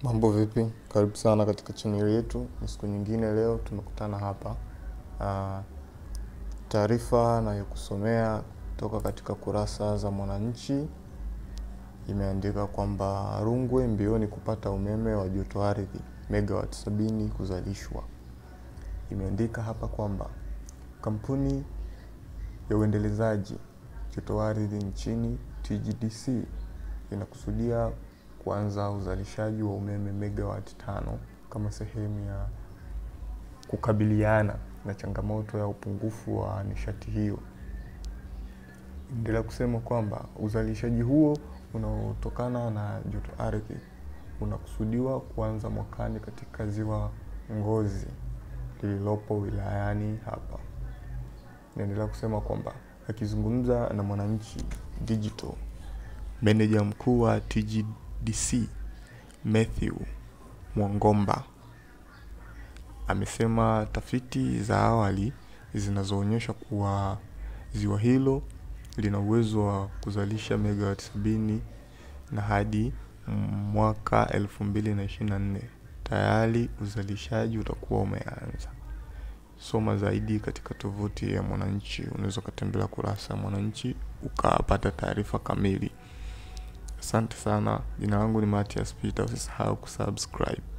Mambo vipi? Karibu sana katika channel yetu. Ni siku nyingine leo tumekutana hapa. Ah, Taarifa nayokusomea kutoka katika kurasa za Mwananchi imeandika kwamba Rungwe mbioni kupata umeme wa joto ardhi megawati sabini kuzalishwa. Imeandika hapa kwamba kampuni ya uendelezaji joto ardhi nchini TGDC inakusudia kuanza uzalishaji wa umeme megawati tano kama sehemu ya kukabiliana na changamoto ya upungufu wa nishati hiyo. Endelea kusema kwamba uzalishaji huo unaotokana na joto ardhi unakusudiwa kuanza mwakani katika ziwa Ngozi lililopo wilayani hapa. Naendelea kusema kwamba akizungumza na Mwananchi Digital, meneja mkuu wa TGDC Matthew Mwangomba amesema tafiti za awali zinazoonyesha kuwa ziwa hilo lina uwezo wa kuzalisha megawati sabini na hadi mwaka elfu mbili na ishirini na nne tayari uzalishaji utakuwa umeanza. Soma zaidi katika tovuti ya Mwananchi. Unaweza ukatembelea kurasa ya Mwananchi ukapata taarifa kamili. Asante sana. Jina langu ni Matias Peter. Usisahau kusubscribe.